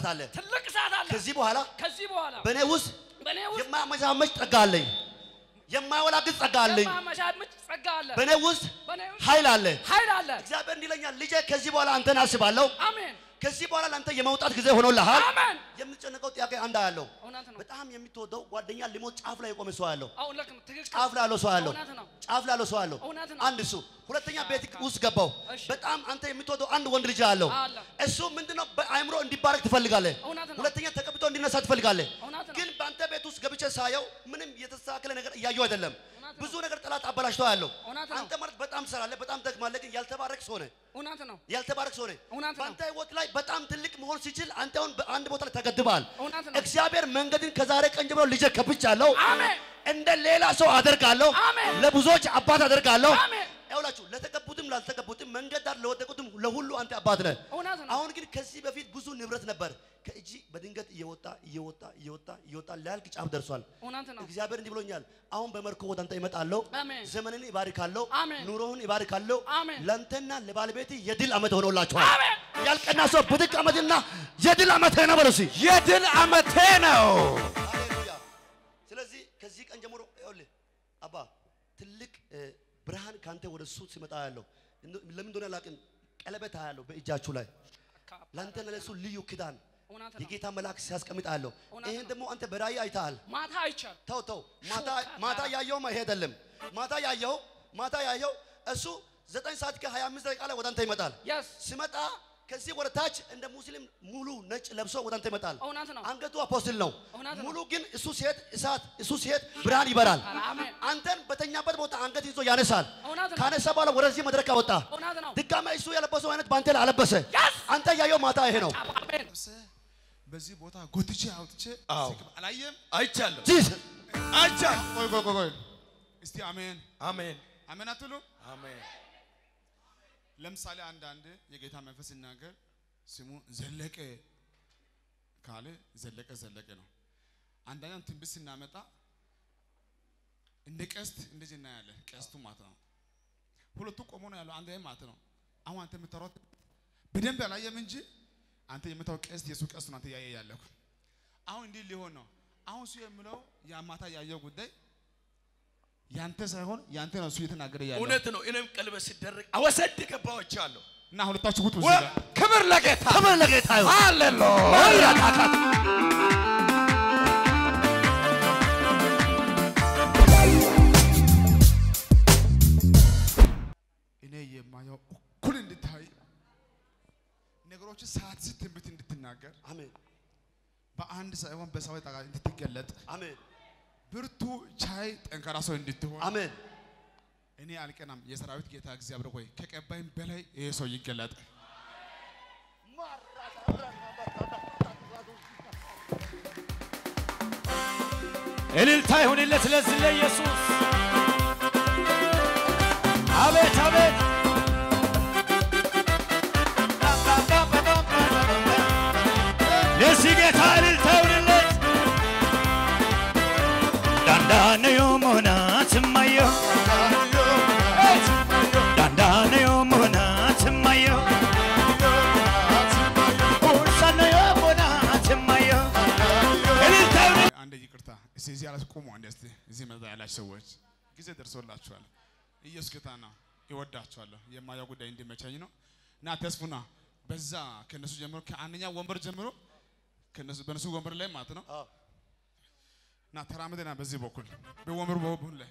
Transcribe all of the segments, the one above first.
እሳት አለ። ትልቅ እሳት አለ። ከዚህ በኋላ ከዚህ በኋላ በእኔ ውስጥ በእኔ ውስጥ የማመቻመች ጸጋ አለኝ። የማወላግድ ጸጋ አለኝ። የማመቻመች ጸጋ አለ። በእኔ ውስጥ በእኔ ውስጥ ኃይል አለ። ኃይል አለ። እግዚአብሔር እንዲለኛል ልጄ ከዚህ በኋላ አንተን አስባለሁ። አሜን ከዚህ በኋላ ለአንተ የመውጣት ጊዜ ሆኖልሃል። አሜን። የምትጨነቀው ጥያቄ አንድ ያለው እውነት ነው። በጣም የምትወደው ጓደኛ ሊሞት ጫፍ ላይ የቆመ ሰው ያለው አሁን ልክ ነው። ትክክል ጫፍ ላይ ያለው ሰው ያለው እውነት ነው። ጫፍ ላይ ያለው ሰው ያለው እውነት ነው። አንድ እሱ ሁለተኛ ቤት ውስጥ ገባው እሺ። በጣም አንተ የምትወደው አንድ ወንድ ልጅ አለው አለ። እሱ ምንድነው በአእምሮ እንዲባረክ ትፈልጋለህ እውነት ነው። ሁለተኛ ተቀብቶ እንዲነሳ ትፈልጋለህ እውነት ነው። ግን በአንተ ቤት ውስጥ ገብቼ ሳየው ምንም የተስተካከለ ነገር እያየው አይደለም እውነት ነው። ብዙ ነገር ጠላት አበላሽቶ ያለው እውነት ነው። አንተ ማለት በጣም ትሰራለህ በጣም ትደክማለህ ግን ያልተባረክ ሰው ነህ እውነት ነው። ያልተባረክ ሰው ነህ እውነት ነው። በአንተ ህይወት ላይ በጣም ትልቅ መሆን ሲችል አንተ አሁን በአንድ ቦታ ላይ ተገድበሃል እውነት ነው። እግዚአብሔር መንገድን ከዛሬ ቀን ጀምሮ ልጄ ከብቻለሁ አሜን እንደ ሌላ ሰው አደርጋለሁ አሜን። ለብዙዎች አባት አደርጋለሁ አሜን። ይኸውላችሁ ለተቀቡትም ላልተቀቡትም መንገድ ዳር ለወደቁትም ለሁሉ አንተ አባት ነህ እውነት ነው። አሁን ግን ከዚህ በፊት ብዙ ንብረት ነበር ከእጅ በድንገት እየወጣ እየወጣ እየወጣ እየወጣ ሊያልቅ ጫፍ ደርሷል እውነት ነው። እግዚአብሔር እንዲህ ብሎኛል አሁን በመርኮ ወደ አንተ ይመጣለሁ አሜን። ዘመንን ይባርካለሁ አሜን። ኑሮህን ይባርካለሁ አሜን። ለአንተና ለባለቤት የድል ዓመት ሆኖላችኋል አሜን። ያልቀና ሰው ብድቅ ዓመትና የድል ዓመት ነው በለው እስኪ የድል ዓመቴ ነው። ሃሌሉያ ስለዚህ ከዚህ ቀን ጀምሮ ይኸውልህ አባ ትልቅ እ፣ ብርሃን ካንተ ወደ እሱ ሲመጣ ያለው ለምን እንደሆነ አላውቅም ቀለበት ያለው በእጃችሁ ላይ ለአንተና ለእሱ ልዩ ኪዳን እውነት ነው። የጌታ መልአክ ሲያስቀምጥ አለው እውነት ይህን ነው። ደግሞ አንተ በራእይ አይተሃል ማታ አይቻል ተው ተው ማታ ሾካ ማታ ጋር። ያየው አይሄደልም ማታ ያየው ማታ ያየው እሱ ዘጠኝ ሰዓት ከሀያ አምስት ደቂቃ ላይ ወደ አንተ ይመጣል የስ ሲመጣ ከዚህ ወደ ታች እንደ ሙስሊም ሙሉ ነጭ ለብሶ ወደ አንተ ይመጣል እውነት ነው። አንገቱ አፖስትል ነው እውነት ነው። ሙሉ ግን እሱ ሲሄድ እሳት እሱ ሲሄድ ብርሃን ይበራል አሜን። አንተን በተኛበት ቦታ አንገት ይዞ ያነሳል እውነት ነው። ካነሳ በኋላ ወደዚህ መድረክ አወጣ እውነት ነው። ድጋሜ እሱ የለበሰው አይነት በአንተ ላይ አለበሰ Yes! አንተ ያየው ማታ ይሄ ነው አሜን። በዚህ ቦታ ጎትቼ አውጥቼ አዎ። ስቅም አላየም። አይቻለሁ። ጂሰስ አይቻለሁ። ቆይ ቆይ ቆይ ቆይ እስቲ አሜን አሜን አሜን አትሉ። አሜን። ለምሳሌ አንዳንድ የጌታ መንፈስ ሲናገር ስሙ ዘለቀ ካለ ዘለቀ ዘለቀ ነው። አንዳኛም ትንቢት ስናመጣ እንደ ቀስት እንደዚህ እናያለን። ቀስቱ ማለት ነው። ሁለቱ ቆሞ ነው ያለው አንድ ላይ ማለት ነው። አሁን አንተ የምታወራው በደንብ አላየም እንጂ አንተ የምታወራው ቀስት የሱ ቀስት ነው አንተ ያየ ያለሁ። አሁን እንዲህ ሊሆን ነው። አሁን እሱ የሚለው የማታ ያየው ጉዳይ ያንተ ሳይሆን ያንተ ነው እሱ እየተናገረ ያለው እውነት ነው። እኔም ቀለበት ሲደረግ አወሰድ ገባዎች አለሁ። እና ሁለታችሁ ውጡ እዚህ ጋር ክብር ለጌታ ክብር ለጌታ ይሁን ሃሌሉያ። እኔ የማየው እኩል እንድታይ ነገሮች ሰዓት ስትንብት እንድትናገር አሜን በአንድ ሳይሆን በሰው ጠቃ እንድትገለጥ አሜን ብርቱ ቻይ ጠንካራ ሰው እንድትሆን አሜን እኔ አልቀናም። የሰራዊት ጌታ እግዚአብሔር ሆይ ከቀባይም በላይ ይሄ ሰው ይገለጥ። እልልታ ይሁንለት ለዚህ ለኢየሱስ። አቤት አቤት ለዚህ ጌታ እልልታ ይሁንለት። ዳንዳነዮ መሆናት ማየው ዳንዳነዮ መሆናት ማየው ኡሳነዮ መሆናት ማየው እልልታ ይሁንለት አንድ ይቅርታ፣ እስቲ እዚህ ያላችሁ ቁሙ። አንድ እስቲ እዚህ መጣ ያላችሁ ሰዎች ጊዜ ደርሶላችኋል። ኢየሱስ ጌታ ነው። ይወዳችኋለሁ። የማየው ጉዳይ እንዲመቸኝ ነው እና ተስፉና በዛ ከነሱ ጀምሮ ከአንደኛ ወንበር ጀምሮ ከነሱ በነሱ ወንበር ላይ ማለት ነው አዎ። እና ተራምደና በዚህ በኩል በወንበሩ በኩል ላይ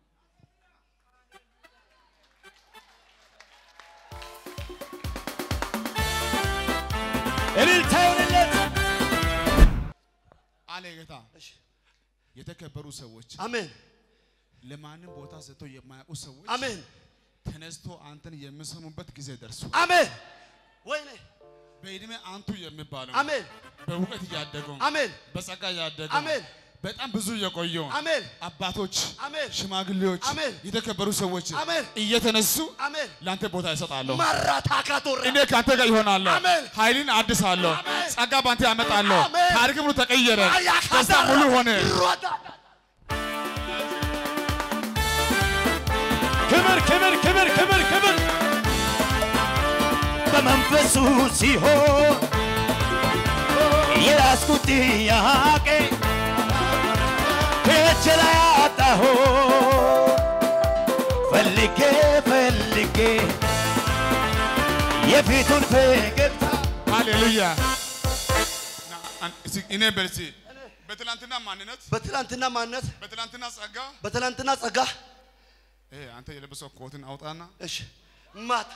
እልልታ ይሁንለት። አለ ጌታ እሺ የተከበሩ ሰዎች አሜን ለማንም ቦታ ሰጥተው የማያውቁ ሰዎች አሜን ተነስቶ አንተን የሚሰሙበት ጊዜ ደርሱ። አሜን ወይኔ በእድሜ አንቱ የሚባለው አሜን በእውቀት እያደገው አሜን በጸጋ እያደገው አሜን በጣም ብዙ የቆየው አሜን አባቶች፣ አሜን ሽማግሌዎች፣ አሜን የተከበሩ ሰዎች አሜን እየተነሱ አሜን ለአንተ ቦታ ይሰጣለሁ። ማራታካቶራ እኔ ከአንተ ጋር ይሆናለሁ። አሜን። ኃይልን አድሳለሁ። አሜን። ጸጋ ባንተ ያመጣለሁ። አሜን። ታሪክ ሙሉ ተቀየረ። አያካዳራ ደስታ ሙሉ ሆነ። ሮዳ ክብር ክብር ክብር ክብር ክብር በመንፈሱ ሲሆን የያዝኩት ጥያቄ ከእጅ ላይ አጣሁ ፈልጌ ፈልጌ የፊቱን ፈገግታ ሃሌሉያ ና፣ አን- እስኪ እኔ በርሲ በትላንትና ማንነት በትላንትና ማንነት በትላንትና ጸጋ በትላንትና ጸጋ ይሄ አንተ የለበሰው ኮትን አውጣና እሺ ማት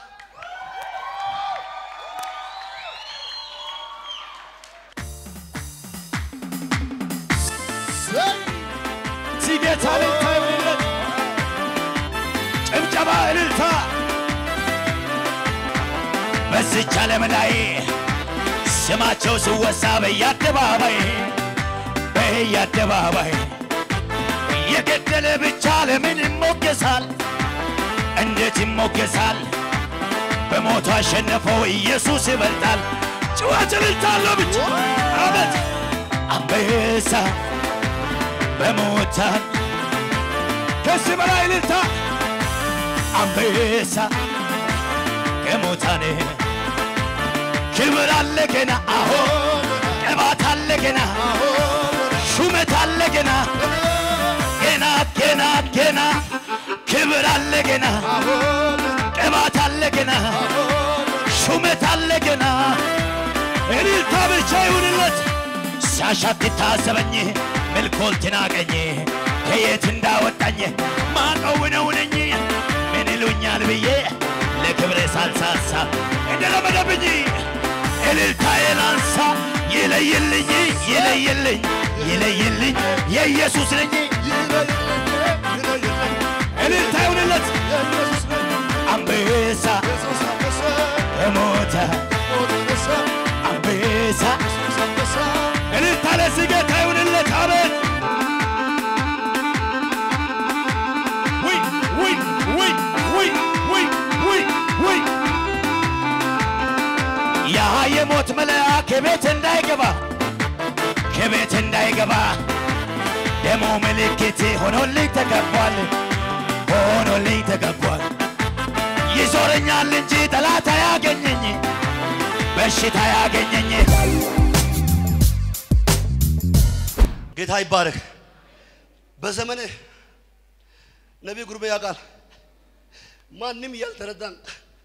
ሲጌታ እልልታ ይሁንለት፣ ጭብጨባ እልልታ። በዚች ዓለም ላይ ስማቸው ሲወሳ በየአደባባይ በየአደባባይ የገደለ ብቻ ለምን ይሞገሳል? እንዴት ይሞገሳል? በሞቱ አሸነፈው ኢየሱስ ይበልጣል። ጭዋት እልልታ አለው ብቻ አበት አንበሳ በሞታን ከዚህ በላይ እልልታ አንበሳ ከሞታን ክብር አለ ገና አሆ ቅባት አለ ገና ሹመት አለ ገና ገና ገና ገና ክብር አለ ገና ቅባት አለ ገና ሹመት አለ ገና እልልታ ብቻ ይሁንለት ሲያሻት ታዘበኝ ምልኮል ትናቀኝ ከየት እንዳወጣኝ ማቀው ነው ነኝ ምን ይሉኛል ብዬ ለክብሬ ሳልሳሳ እንደለመደብኝ እልልታዬን አንሳ ይለይልኝ ይለይልኝ ይለይልኝ የኢየሱስ ነኝ እልልታ ይሁንለት አንበሳ በሞተ አንበሳ እልልታ ለዚህ ጌታ ይሁንለት አሜን ውይ ውይ ውይ ውይ ውይ ውይ ውይ ያ የሞት መልአክ ከቤት እንዳይገባ ከቤት እንዳይገባ ደሞ ምልክት ሆኖልኝ ተገቧል ሆኖልኝ ተገቧል ይዞረኛል እንጂ ጠላት አያገኘኝ በሽታ ያገኘኝ ጌታ ይባረክ። በዘመንህ ነቢይ ጉርሜ ያውቃል። ማንም ያልተረዳን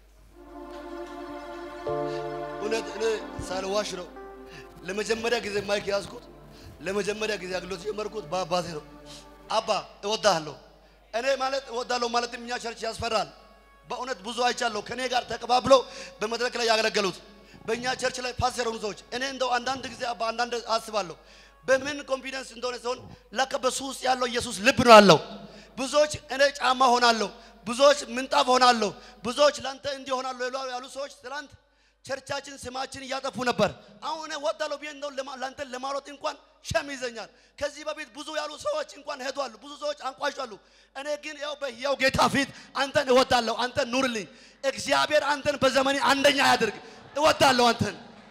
እውነት እኔ ሳልዋሽ ነው ለመጀመሪያ ጊዜ ማይክ ያዝኩት ለመጀመሪያ ጊዜ አገልግሎት የጀመርኩት በአባቴ ነው። አባ እወዳለሁ። እኔ ማለት እወዳለሁ ማለትም እኛ ቸርች ያስፈራል። በእውነት ብዙ አይቻለሁ ከኔ ጋር ተቀባብለው በመድረክ ላይ ያገለገሉት በእኛ ቸርች ላይ ፓስተር የሆኑ ሰዎች እኔ እንደው አንዳንድ ጊዜ አባ አንዳንድ አስባለሁ በምን ኮንፊደንስ እንደሆነ ሲሆን ለካ በሱ ውስጥ ያለው ኢየሱስ ልብ ነው ያለው። ብዙዎች እኔ ጫማ ሆናለሁ፣ ብዙዎች ምንጣፍ ሆናለሁ፣ ብዙዎች ለአንተ እንዲህ ሆናለሁ ይሉ- ያሉ ሰዎች ትላንት ቸርቻችን ስማችን እያጠፉ ነበር። አሁን እኔ ወዳለሁ ብዬ እንደው ለማ- ለአንተ ለማሮጥ እንኳን ሸም ይዘኛል። ከዚህ በፊት ብዙ ያሉ ሰዎች እንኳን ሄዷሉ፣ ብዙ ሰዎች አንቋሻሉ። እኔ ግን ያው በሕያው ጌታ ፊት አንተን እወዳለሁ። አንተን ኑርልኝ። እግዚአብሔር አንተን በዘመኔ አንደኛ ያድርግ። እወዳለሁ አንተን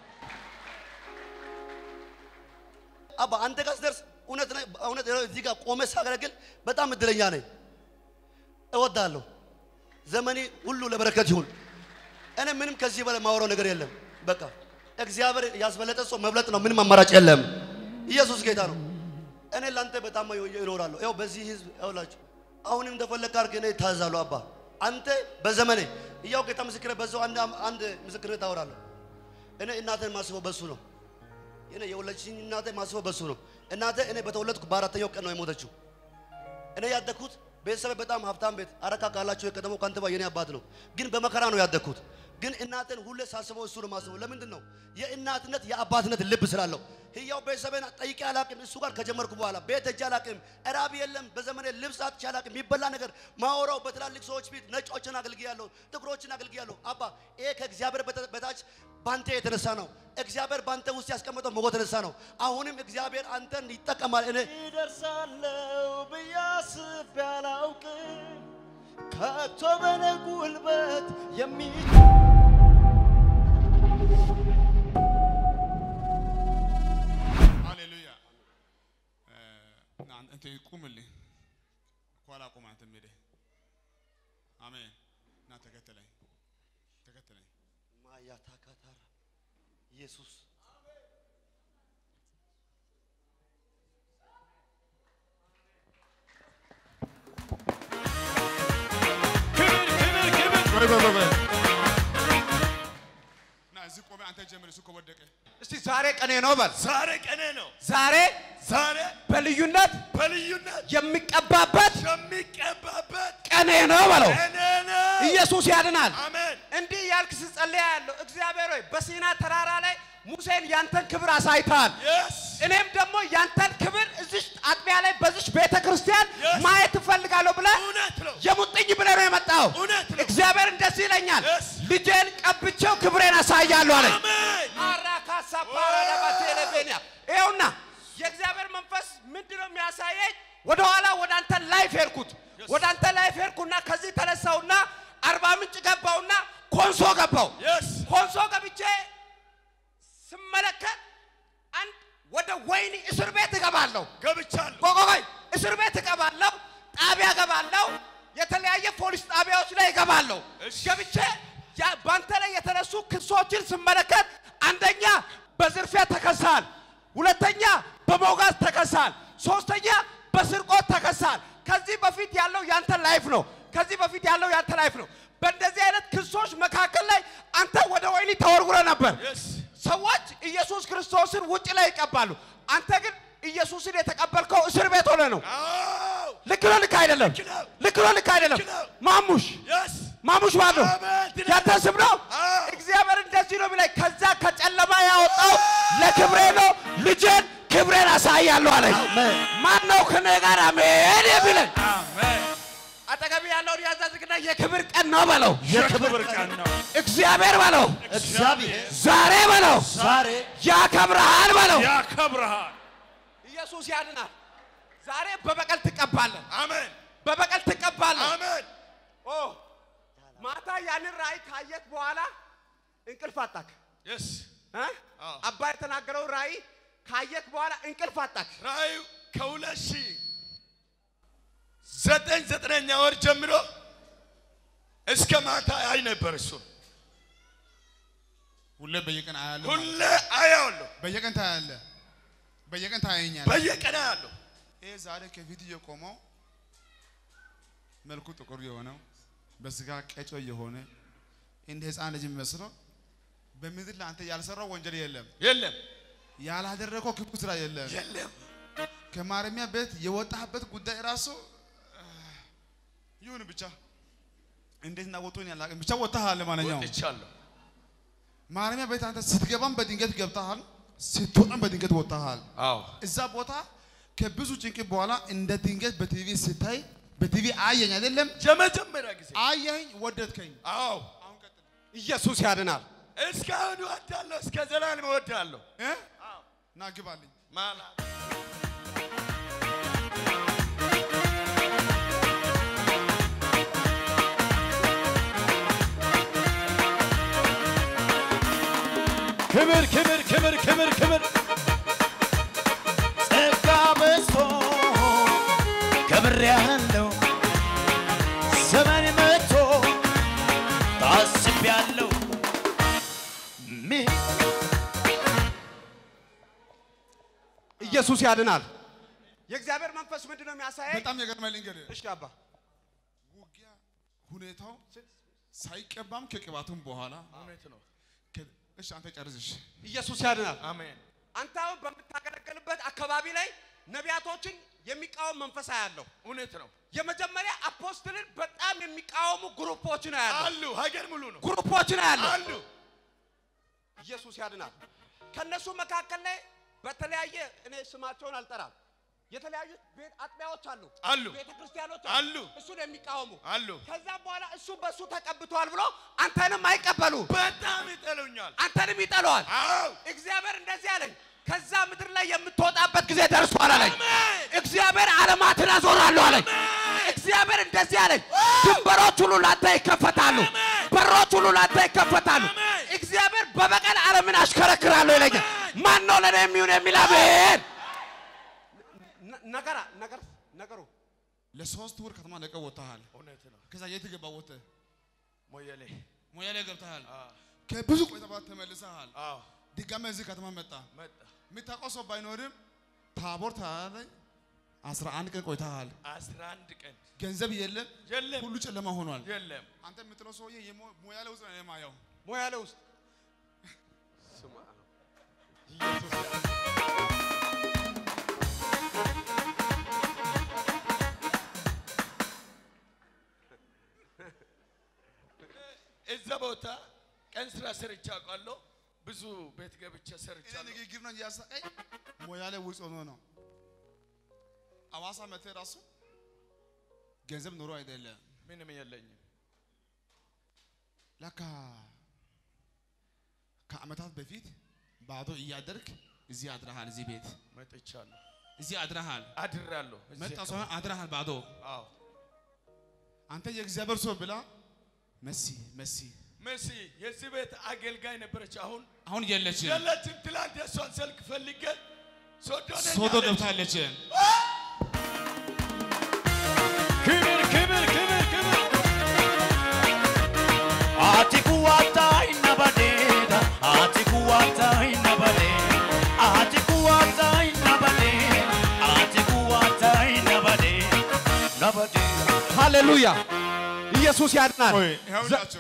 አባ አንተ ጋር ስደርስ እውነት ነህ፣ እውነት እዚህ ጋር ቆመ ሳገለግል በጣም እድለኛ ነኝ። እወዳለሁ። ዘመኔ ሁሉ ለበረከት ይሁን። እኔ ምንም ከዚህ በላይ ማወራው ነገር የለም። በቃ እግዚአብሔር ያስበለጠ ሰው መብለጥ ነው። ምንም አማራጭ የለም። ኢየሱስ ጌታ ነው። እኔ ለአንተ በጣም ይኖራለሁ። ያው በዚህ ህዝብ ያውላችሁ አሁንም እንደፈለግ አድርግ። እኔ ታዛለሁ። አባ አንተ በዘመኔ እያው ጌታ ምስክር በዛው አንድ አንድ ምስክርነት አወራለሁ። እኔ እናቴን ማስበው በሱ ነው። እኔ የወለድሽኝ እናቴ ማስበው በሱ ነው። እናቴ እኔ በተወለድኩ በአራተኛው ቀን ነው የሞተችው። እኔ ያደግኩት ቤተሰብ በጣም ሀብታም ቤት አረካ ካላችሁ የቀደመው ከንቲባ የኔ አባት ነው። ግን በመከራ ነው ያደግኩት። ግን እናቴን ሁሌ ሳስበው እሱ ነው ማስበው። ለምንድን ነው? የእናትነት የአባትነት ልብ ስላለው። ህያው ቤተሰቤን ጠይቄ አላቅም። እሱ ጋር ከጀመርኩ በኋላ ቤት ሄጄ አላቅም። እራብ የለም። በዘመኔ ልብስ አጥቼ አላቅም። የሚበላ ነገር ማወራው በትላልቅ ሰዎች ፊት ነጮችን አገልግያለሁ፣ ጥቁሮችን አገልግያለሁ። አባ ይሄ ከእግዚአብሔር በተ- በታች ባንተ የተነሳ ነው። እግዚአብሔር ባንተ ውስጥ ያስቀመጠው ሞገስ የተነሳ ነው። አሁንም እግዚአብሔር አንተን ይጠቀማል። እኔ ይደርሳለው ብዬ አስቤ አላውቅም ከቶ በኔ ጉልበት የሚ ሃሌሉያ እ፣ ና አንተ ቁምልኝ ኋላ ቁም አንተ ሄደህ አሜን ና ተከተለኝ ተከተለኝ ማያታካታራ ኢየሱስ በል። ና እዚህ ቆሜ አንተ ጀምር፣ እሱ ከወደቀ እስቲ ዛሬ ቀኔ ነው በል። ዛሬ ቀኔ ነው። ዛሬ ዛሬ በልዩነት በልዩነት የሚቀባበት የሚቀባበት ቀኔ ነው በለው። ቀኔ ነው። ኢየሱስ ያድናል። አሜን። እንዲህ ያልክ ስጸልያ ያለው እግዚአብሔር ሆይ በሲና ተራራ ላይ ሙሴን ያንተን ክብር አሳይተሃል። የስ እኔም ደግሞ ያንተን ክብር እዚሽ አጥቢያ ላይ በዚሽ ቤተ ክርስቲያን Yes. ማየት እፈልጋለሁ ብለህ እውነት ነው። የሙጥኝ ብለህ ነው የመጣው። እውነት ነው። እግዚአብሔር እንደዚህ ይለኛል፣ Yes. ልጄን ቀብቼው ክብሬን አሳያለሁ አለኝ። አሜን። አራካሳ ፓራዳባ ቴሌቬኒያ ይኸውና የእግዚአብሔር መንፈስ ምንድን ነው የሚያሳየኝ? ወደኋላ ወደ አንተ ላይፍ ሄድኩት። ወደ አንተ ላይፍ ሄድኩና ከዚህ ተነሳውና አርባ ምንጭ ገባውና ኮንሶ ገባው። የስ ኮንሶ ገብቼ ስመለከት አንድ ወደ ወይኒ እስር ቤት እገባለሁ። ገብቻለሁ። ቆይ ቆይ ቆይ፣ እስር ቤት እገባለሁ፣ ጣቢያ እገባለሁ፣ የተለያየ ፖሊስ ጣቢያዎች ላይ እገባለሁ። እሺ። ገብቼ ያ- በአንተ ላይ የተነሱ ክሶችን ስመለከት አንደኛ በዝርፊያ ተከሳል፣ ሁለተኛ በመውጋት ተከሳል፣ ሶስተኛ በስርቆት ተከሳል። ከዚህ በፊት ያለው ያንተ ላይፍ ነው። ከዚህ በፊት ያለው ያንተ ላይፍ ነው። በእንደዚህ አይነት ክሶች መካከል ላይ አንተ ወደ ወይኒ ተወርውረ ነበር። የስ ሰዎች ኢየሱስ ክርስቶስን ውጭ ላይ ይቀባሉ። አንተ ግን ኢየሱስን የተቀበልከው እስር ቤት ሆነ ነው። አዎ ልክ ነው፣ ልክ አይደለም። ልክ ነው። ልክ ነው፣ ልክ አይደለም። ልክ ነው። ማሙሽ የስ ማሙሽ ማን ነው? አሜን። ትልቅ ያንተ ስም ነው። አዎ። እግዚአብሔር እንደዚህ ነው የሚለኝ፣ ከዛ ከጨለማ ያወጣው ለክብሬ ነው። ልጄን ክብሬን አሳያለሁ አለኝ። ማን ነው ከኔ ጋር አሜን የሚለኝ? አሜን። አጠገብ ያለውን ያዛዝግና የክብር ቀን ነው በለው። የክብር ቀን ነው። እግዚአብሔር በለው። እግዚአብሔር ዛሬ በለው። ዛሬ ያከብርሃል በለው። ያከብርሃል። ኢየሱስ ያድናል። ዛሬ በበቀል ትቀባለህ፣ አሜን በበቀል ትቀባለህ። አሜን። ኦ ማታ ያንን ራእይ ካየት በኋላ እንቅልፍ አጣክ የስ እ? አዎ። አባ የተናገረው ራእይ ካየት በኋላ እንቅልፍ አጣክ። ራእዩ ከሁለት ሺህ ዘጠኝ ዘጠነኛ ወር ጀምሮ እስከ ማታ አይ ነበር። እሱ ሁሌ በየቀን አያለሁ። ሁሌ አያዋለሁ፣ በየቀን ታያለ፣ በየቀን ታያኛል። በየቀን አያለሁ። ይሄ ዛሬ ከፊት እየቆመው መልኩ ጥቁር የሆነው በስጋ ቀጮ የሆነ እንደ ሕፃን ልጅ የሚመስለው በምድር ላይ አንተ ያልሰራው ወንጀል የለም፣ የለም ያላደረገው ክፉ ስራ የለም። የለም። ከማረሚያ ቤት የወጣህበት ጉዳይ ራሱ ይሁን ብቻ እንዴት እናወጡን ያላቅም ብቻ ወጥተሃል። ማንኛውም ወጥቻለሁ። ማረሚያ ቤት አንተ ስትገባም በድንገት ገብተሃል፣ ስትወጣም በድንገት ወጥተሃል። አዎ እዛ ቦታ ከብዙ ጭንቅ በኋላ እንደ ድንገት በቲቪ ስታይ በቲቪ አየኝ አይደለም የመጀመሪያ ጊዜ አየኝ፣ ወደድከኝ። አዎ አሁን ቀጥል ኢየሱስ ያድናል። እስካሁን እወዳለሁ፣ እስከ ዘላለም እወዳለሁ። እ? ና ግባልኝ። ማለት ክብር ክብር ክብር ክብር ክብር ጸጋ በዝቶ ከብር ያለው ዘመን መጥቶ ታስቤያለሁ ሚ- ኢየሱስ ያድናል። የእግዚአብሔር መንፈስ ምንድን ነው የሚያሳየኝ? በጣም የገርመኝ ልንገርህ፣ እሺ አባ ውጊያ ሁኔታው ሳይቀባም ከቅባቱም በኋላ እውነት ነው። ከ- እሺ አንተ ጨርዝሽ ኢየሱስ ያድናል። አሜን አንተ አሁን በምታገለግልበት አካባቢ ላይ ነቢያቶችን የሚቃወም መንፈስ ያለው እውነት ነው። የመጀመሪያ አፖስትልን በጣም የሚቃወሙ ግሩፖች ነው ያለው አሉ ሀገር ሙሉ ነው ግሩፖች ነው ያለው። አሉ። ኢየሱስ ያድናል። ከነሱ መካከል ላይ በተለያየ እኔ ስማቸውን አልጠራም። የተለያዩ ቤት አጥቢያዎች አሉ አሉ። ቤተ ክርስቲያኖች አሉ። እሱን የሚቃወሙ አሉ። ከዛም በኋላ እሱ በእሱ ተቀብቷል ብሎ አንተንም አይቀበሉ በጣም ይጠሉኛል። አንተንም ይጠለዋል። አዎ እግዚአብሔር እንደዚህ አለኝ፣ ከዛ ምድር ላይ የምትወጣበት ጊዜ ደርሷል አለኝ። አሜን። እግዚአብሔር ዓለማትን አዞራለሁ አለኝ። እግዚአብሔር እንደዚህ አለኝ፣ ድንበሮች ሁሉ ላንተ ይከፈታሉ፣ በሮች ሁሉ ላንተ ይከፈታሉ። አሜን። እግዚአብሔር በበቀል ዓለምን አሽከረክራለሁ ይለኛል። ማን ነው ለእኔ የሚሆን የሚል አሜን። ነገራ ነገር ነገሩ ለሶስት ወር ከተማ ለቀህ ወጥተሃል። እውነት ነው። ከዛ የት ገባ ወጥተህ? ሞየሌ ሞያሌ ገብተሃል። አዎ ከብዙ ቆይታ በኋላ ተመልሰሃል። አዎ ድጋሜ እዚህ ከተማ መጣ። መጣ የምታውቀው ሰው ባይኖርም ታቦር ተራራ ላይ አስራ አንድ ቀን ቆይተሃል። አስራ አንድ ቀን ገንዘብ የለም፣ የለም ሁሉ ጨለማ ሆኗል። የለም አንተ የምትለው ሰውዬ የሞ- ሙያ ላይ ውስጥ ነው የማየው። ሞያሌ ውስጥ እዛ ቦታ ቀን ስራ ሰርቼ አውቃለሁ። ብዙ ቤት ገብቼ ይሄ ሰርቻለሁ። ንግግር ነው እያሳቀኝ ሙያ ላይ ውስጥ ሆኖ ነው። አዋሳ መጥተህ ራሱ ገንዘብ ኖሮ አይደለም ምንም የለኝም። ለካ ከአመታት በፊት ባዶ እያደርክ እዚህ አድረሃል። እዚህ ቤት መጥቻለሁ፣ እዚህ አድረሃል። አድራለሁ። እዚህ መጣ አካባቢ። ሰው አድረሃል ባዶ። አዎ አንተ የእግዚአብሔር ሰው ብላ መሲ መሲ መሲ የዚህ ቤት አገልጋይ ነበረች። አሁን አሁን የለችም፣ የለችም። ትላንት የእሷን ስልክ ፈልጌ ሶዶ ነኝ ሶዶ አለች። ገብታለች። ክብር ክብር ክብር ክብር Ati kuwata inabadeda, ati kuwata inabadeda, ati kuwata inabadeda, ati kuwata inabadeda, nabadeda. ሃሌሉያ ኢየሱስ ያድናል። ቆይ ይኸውላችሁ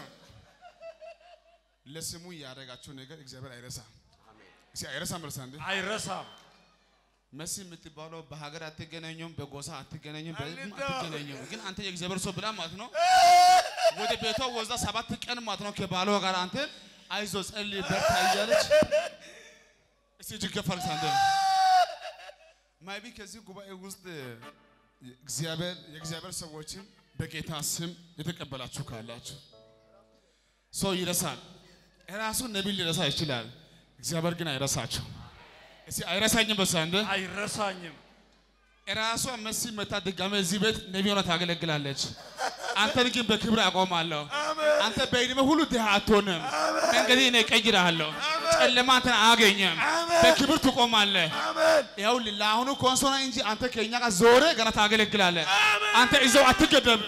ለስሙ ያደረጋችሁ ነገር እግዚአብሔር አይረሳም። እስኪ አይረሳም እርሳ እንዴ አይረሳም። መሲ የምትባለው በሀገር አትገናኙም፣ በጎሳ አትገናኙም፣ በምንም አልተው። አትገናኙም። ግን አንተ የእግዚአብሔር ሰው ብላ ማለት ነው ወደ ቤቷ ወስዳ ሰባት ቀን ማለት ነው ከባሏ ጋር አንተ አይዞ ጸልይ በርታ እያለች እስቲ እጅግ ከፍ አድርግ አንተ ማይቢ ከዚህ ጉባኤ ውስጥ እግዚአብሔር የእግዚአብሔር ሰዎችን በጌታ ስም የተቀበላችሁ ካላችሁ ሰው ይረሳል። ራሱ ነቢይ ሊረሳ ይችላል። እግዚአብሔር ግን አይረሳችሁ። እስቲ አይረሳኝም በሳ እንደ አይረሳኝም። ራሷ መሲ መታ ድጋሜ እዚህ ቤት ነቢይ ሆና ታገለግላለች። አንተን ግን በክብር አቆማለሁ። አንተ በዕድሜ ሁሉ ድሃ አትሆንም። መንገድ እኔ እቀይርሃለሁ። ጨለማ አንተን አያገኘም። በክብር ትቆማለህ። ይኸው ለአሁኑ ኮንሶና እንጂ አንተ ከእኛ ጋር ዞረ ገና ታገለግላለህ። አንተ እዛው አትገደብም።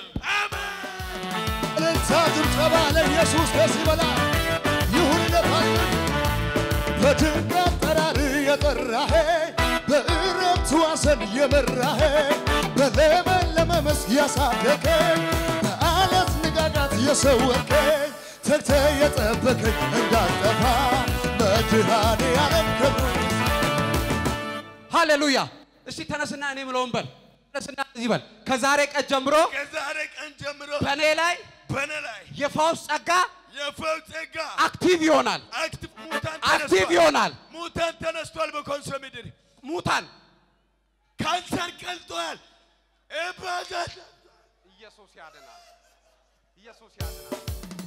እልልታ ጭብጨባ ለኢየሱስ ደስ ይበላል። ይሁን ለታየ በድንቅ አጠራር የጠራህ በእረፍት ዋሰን የመራህ በለመለመ መስክ ያሳደገኝ በአለት ንጋጋት የሰወርከኝ ተግተህ የጠበቀኝ እንዳልጠፋ መድኃኔ ዓለም ክብር ሃሌሉያ። እስቲ ተነስና እኔ ምለውን በል ተነስና እዚህ በል። ከዛሬ ቀን ጀምሮ ከዛሬ ቀን ጀምሮ በእኔ ላይ በእኔ ላይ የፈውስ ጸጋ የፈውስ ጸጋ አክቲቭ ይሆናል፣ አክቲቭ ሙታን አክቲቭ ተነስቷል። ይሆናል። ሙታን ተነስቷል። በኮንሶ ምድር ሙታን ካንሰር ቀልጧል። እባዛት ኢየሱስ ያድናል። ኢየሱስ ያድናል።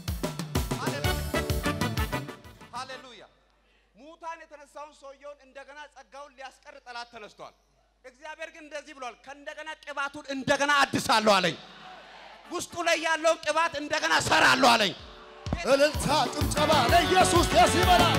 ሃሌሉያ። ሙታን የተነሳውን ሰውየውን እንደገና ጸጋውን ሊያስቀር ጠላት ተነስቷል። እግዚአብሔር ግን እንደዚህ ብሏል፣ ከእንደገና ቅባቱን እንደገና አድሳለሁ አለኝ። ውስጡ ላይ ያለውን ቅባት እንደገና ሰራለሁ አለኝ። እልልታ ጭብጨባ ለኢየሱስ ደስ ይበላል።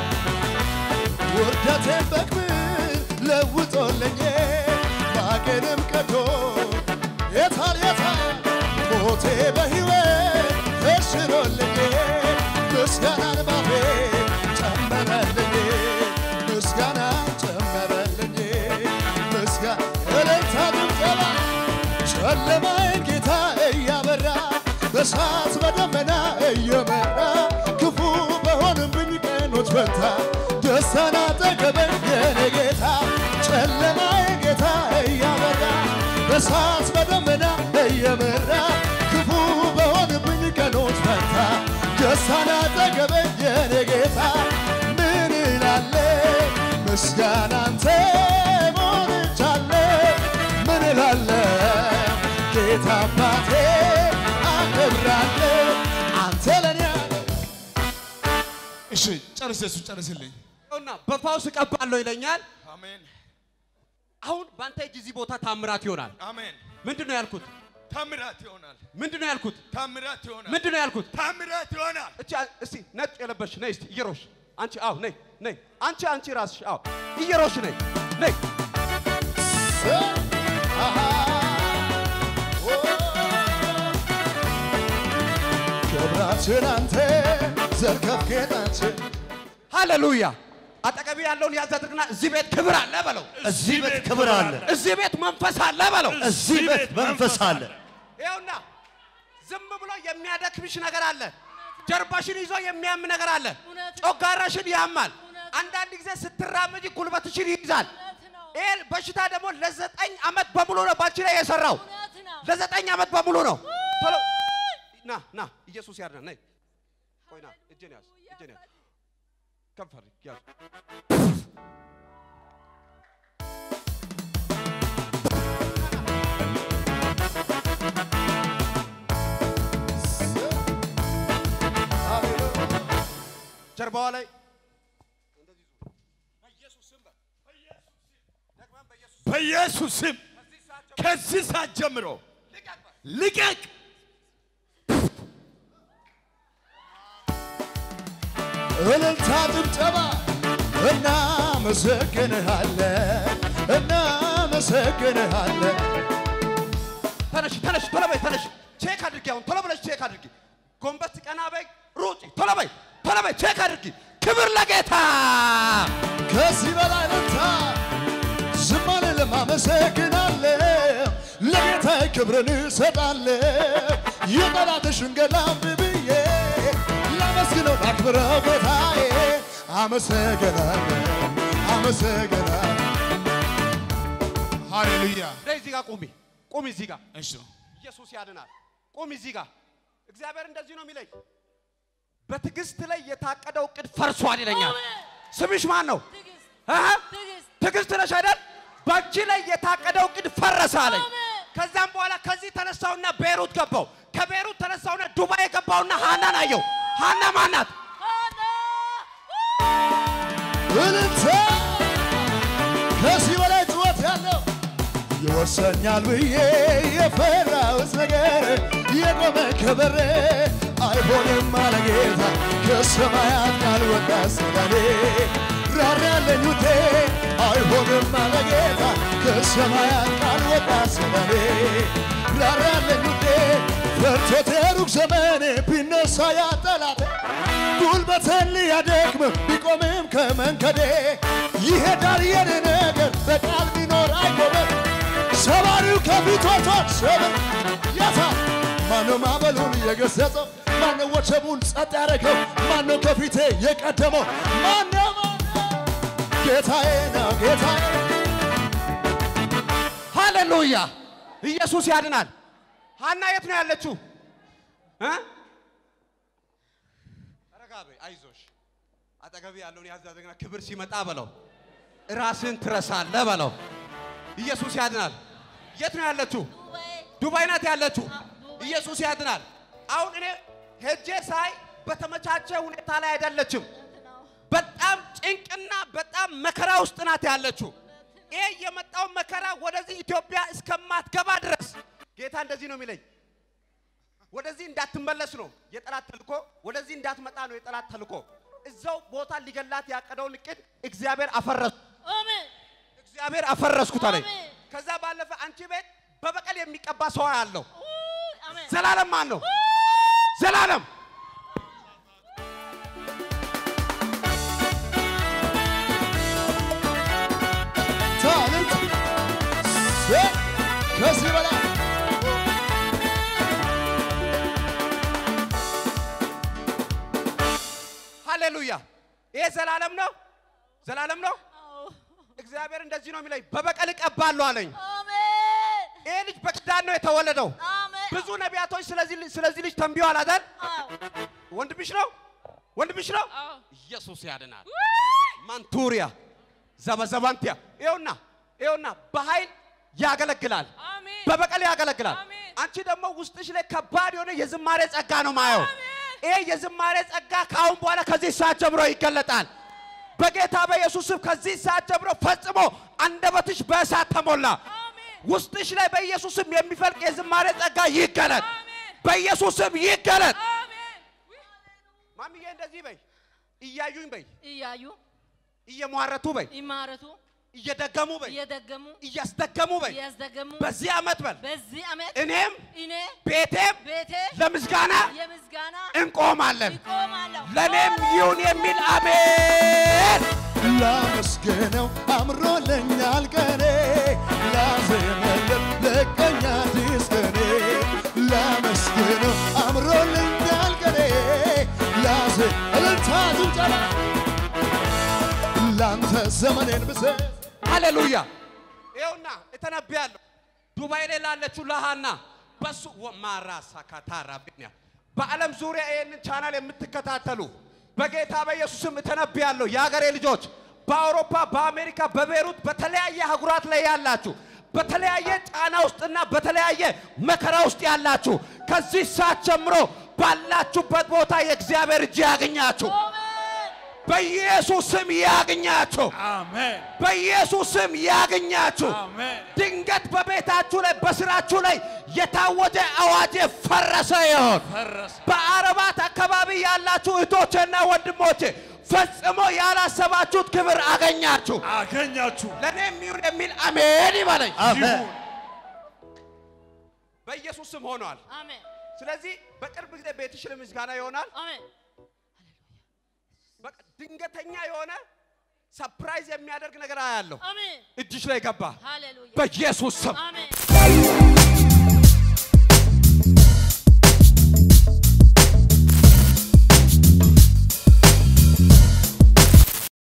ውርደቴን በክብር ለውጦልኝ ማቄንም ቀዶ የታል የታል ሞቴ በሕይወት ተሽሮልኝ ምስጋናን ባፌ ጨመረልኝ ምስጋና ጨመረልኝ ምስጋና እልልታ ጭብጨባ ጨለማዬን ጌታ እያበራ በእሳት በደመና እየመራ ክፉ በሆንብኝ ቀኖች ፈታ ደስታን አጠገበኝ የኔ ጌታ ጨለማዬን ጌታ እያበራ በእሳት በደመና እየመራ ክፉ በሆንብኝ ቀኖች ፈታ ደስታን አጠገበኝ የኔ ጌታ ምን እላለ ምስጋና አንተ ሞልቻለ ምን እላለ ጌታ አባቴ አከብራለሁ አንተ ለኔ እሺ ጨርስ፣ እሱ ጨርስልኝ። እና በፋውስ እቀባለሁ ይለኛል። አሜን አሁን በአንተ እጅ እዚህ ቦታ ታምራት ይሆናል። አሜን። ምንድን ነው ያልኩት? ታምራት ይሆናል። ምንድን ነው ያልኩት? ታምራት ይሆናል። ምንድን ነው ያልኩት? ታምራት ይሆናል። እቺ እስቲ ነጭ የለበሽ ነይ እስቲ እየሮሽ አንቺ አዎ ነይ ነይ አንቺ አንቺ ራስሽ አዎ እየሮሽ ነይ ነይ ክብራችን አንተ ዘርከፍ ጌጣችን ሃሌሉያ አጠገቢ ያለውን ያዝ አድርግና እዚህ ቤት ክብር አለ በለው። እዚህ ቤት ክብር አለ። እዚህ ቤት መንፈስ አለ በለው። እዚህ ቤት መንፈስ አለ። ይኸውና ዝም ብሎ የሚያደክምሽ ነገር አለ። ጀርባሽን ይዞ የሚያም ነገር አለ። እውነት ነው። ጮጋራሽን ያማል። እውነት አንዳንድ ጊዜ ስትራመጂ ጉልበትሽን ይይዛል። እውነት ነው። ይሄ በሽታ ደግሞ ለዘጠኝ ዓመት በሙሉ ነው ባንቺ ላይ የሰራው። እውነት ነው። ለዘጠኝ ዓመት በሙሉ ነው። ቶሎ ና ና፣ ኢየሱስ ያድናል። ነይ ቆይ ና፣ እጄን ያዝ፣ እጄን ያዝ፣ ከፍ አድርግ፣ ያዝ። ጀርባዋ ላይ በኢየሱስ ስም ከዚህ ሰዓት ጀምሮ ልቀቅ። እልልታ ጭብጨባ እናመሰግንሃለን እናመሰግንሃለን ተነሽ ተነሽ፣ ቶሎ በይ ተነሽ። ቼክ አድርጊ፣ አሁን ቶሎ ብለሽ ቼክ አድርጊ። ጎንበስ ቀና በይ፣ ሩጪ፣ ቶሎ በይ ቶሎ በይ፣ ቼክ አድርጊ። ክብር ለጌታ። ከዚህ በላይ እልልታ ዝም አልልም አመሰግናለሁ ለጌታ ክብርን እሰጣለሁ የጠላትሽን ገላም ብዬ ላመስግነው ላክብረው ጌታዬ አመሰግናለሁ አመሰግናለሁ ሃሌሉያ። ነይ እዚህ ጋር ቁሚ፣ ቁሚ እዚህ ጋር እሺ ኢየሱስ ያድናል። ቁሚ እዚህ ጋር። እግዚአብሔር እንደዚህ ነው የሚለኝ፣ በትዕግስት ላይ የታቀደው እቅድ ፈርሷል ይለኛል። ስምሽ ማን ነው? ትዕግስት አሃ ትዕግስት ትዕግስት ነሽ አይደል? በአንቺ ላይ የታቀደው እቅድ ፈረሰ አለኝ። አሜን። ከዛም በኋላ ከዚህ ተነሳውና ቤሩት ገባው። ከቤሩት ተነሳውና ዱባይ ገባውና ሃናን አየው። ሃና ማናት? ሆነ እልልታ ከዚህ በላይ ጩኸት ያለው ይወሰኛል ብዬ የፈራሁት ነገር የቆመ ከበሬ አይሆንም አለ ጌታ ከሰማያት ቃል ወጣ ስለኔ ራር ያለኝ ውዴ አይሆንም አለ ጌታ ከሰማያት ቃል ወጣ ስለኔ ራር ያለኝ ውዴ ፈርቶት የሩቅ ዘመኔ ቢነሳ ያጠላቴ ጉልበትን ሊያደክም ቢቆምም ከመንገዴ ይሄዳል የኔ ነገር በቃል ቢኖር አይቆምም ሰባሪው ከፊት ወጥቶ ሰብር ያታ ማነው ማዕበሉን የገሰጸው ማነው ወጀቡን ጸጥ ያደረገው ማነው ከፊቴ የቀደመው ማነው ማነው? ጌታዬ ነው ጌታዬ ሃሌሉያ! ኢየሱስ ያድናል። ሃና የት ነው ያለችው? እ? ረጋ በይ፣ አይዞሽ። አጠገብ ያለውን ያዝ አድርግና ክብር ሲመጣ በለው፣ ራስን ትረሳለህ በለው። ኢየሱስ ያድናል። የት ነው ያለችው? ዱባይ ዱባይ ናት ያለችው። ዱባይ። ኢየሱስ ያድናል። አሁን እኔ ሄጄ ሳይ በተመቻቸ ሁኔታ ላይ አይደለችም። እውነት ነው። በጣም ጭንቅና በጣም መከራ ውስጥ ናት ያለችው። ይሄ የመጣው መከራ ወደዚህ ኢትዮጵያ እስከማትገባ ድረስ ጌታ እንደዚህ ነው የሚለኝ። ወደዚህ እንዳትመለስ ነው የጠላት ተልኮ፣ ወደዚህ እንዳትመጣ ነው የጠላት ተልኮ። እዛው ቦታ ሊገላት ያቀደውን እቅድ እግዚአብሔር አፈረሱ። አሜን እግዚአብሔር አፈረስኩት አለኝ። አሜን። ከዛ ባለፈ አንቺ ቤት በበቀል የሚቀባ ሰው ያለው ውይ፣ አሜን ዘላለም ማን ነው? ዘላለም ታልንት ከዚህ በላይ ሃሌሉያ። ይሄ ዘላለም ነው፣ ዘላለም ነው። አዎ። እግዚአብሔር እንደዚህ ነው የሚለኝ፣ በበቀል እቀባለሁ አለኝ። አሜን ይሄ ልጅ በኪዳን ነው የተወለደው። አሜን ብዙ ነቢያቶች ስለዚህ ልጅ- ስለዚህ ልጅ ተንቢዋል አይደል? አዎ። ወንድምሽ ነው፣ ወንድምሽ ነው። አዎ። ኢየሱስ ያድናል። ማንቱሪያ ዘበዘባንቲያ ይኸውና ይኸውና በኃይል ያገለግላል፣ አሜን በበቀል ያገለግላል። አሜን። አንቺ ደግሞ ውስጥሽ ላይ ከባድ የሆነ የዝማሬ ጸጋ ነው ማየው። አሜን። ይሄ የዝማሬ ጸጋ ከአሁን በኋላ ከዚህ ሰዓት ጀምሮ ይገለጣል። በጌታ በኢየሱስ ስም ከዚህ ሰዓት ጀምሮ ፈጽሞ አንደበትሽ በእሳት ተሞላ። አሜን ውስጥሽ ላይ በኢየሱስ ስም የሚፈልቅ የዝማሬ ጸጋ ይገለጥ፣ አሜን በኢየሱስ ስም ይገለጥ። አሜን ማሚዬ እንደዚህ በይ፣ እያዩኝ በይ፣ እያዩ እየሟረቱ በይ፣ ይማረቱ እየደገሙ በይ፣ እየደገሙ እያስደገሙ በይ። እያስደገሙ በዚህ ዓመት በል በዚህ ዓመት እኔም እኔ ቤቴም ቤቴ ለምስጋና የምስጋና እንቆማለን። ይቆማለሁ። ለእኔም ይሁን የሚል አሜን። ላመስግነው አምሮልኛል ቀኔ ላዜመለት ለቀኛ አዲስ ቀኔ ላመስግነው አምሮልኛል ቀኔ ላዜ እልልታ ጭብጨባ ላንተ ዘመኔን ብሰጥ ሃሌሉያ ይኸውና እተነብያለሁ ዱባይ ላይ ላለችው ለሃና በሱ ማራሳ ካታራብኛ በዓለም ዙሪያ ይህንን ቻናል የምትከታተሉ በጌታ በኢየሱስም እተነብያለሁ የሀገሬ ልጆች በአውሮፓ በአሜሪካ በቤሩት በተለያየ አህጉራት ላይ ያላችሁ በተለያየ ጫና ውስጥና በተለያየ መከራ ውስጥ ያላችሁ ከዚህ ሰዓት ጀምሮ ባላችሁበት ቦታ የእግዚአብሔር እጅ ያገኛችሁ በኢየሱስ ስም ያግኛችሁ። አሜን በኢየሱስ ስም ያግኛችሁ። አሜን ድንገት በቤታችሁ ላይ በስራችሁ ላይ የታወጀ አዋጅ ፈረሰ ይሆን። ፈረሰ በአረባት አካባቢ ያላችሁ እህቶቼና ወንድሞቼ ፈጽሞ ያላሰባችሁት ክብር አገኛችሁ። አገኛችሁ ለእኔም ይሁን የሚል አሜን ይበለኝ። አሜን በኢየሱስ ስም ሆኗል። አሜን ስለዚህ በቅርብ ጊዜ ቤትሽ ለምስጋና ይሆናል። አሜን በቃ ድንገተኛ የሆነ ሰፕራይዝ የሚያደርግ ነገር አያለሁ። አሜን እጅሽ ላይ ገባ ሃሌሉያ በኢየሱስ ስም አሜን